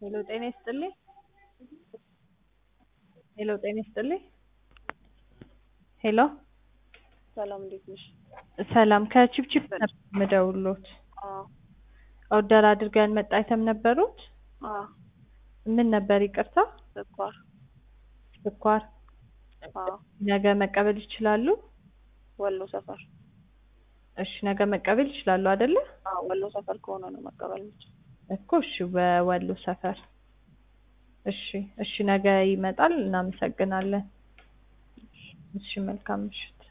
ሄሎ ጤና ይስጥልኝ። ሄሎ ጤና ይስጥልኝ። ሄሎ ሰላም እንዴት ነሽ? ሰላም ከቺፕቺፕ ነበር የምደውልዎት። አዎ ኦርደር አድርገው ያልመጣ አይተም ነበሩት? አዎ ምን ነበር ይቅርታ? ስኳር ስኳር። አዎ ነገ መቀበል ይችላሉ? ወሎ ሰፈር እሺ ነገ መቀበል ይችላሉ አይደለ? አዎ ወሎ ሰፈር ከሆነ ነው መቀበል የምችል። እኮ እሺ በወሎ ሰፈር እሺ እሺ ነገ ይመጣል። እናመሰግናለን። እሺ መልካም ምሽት።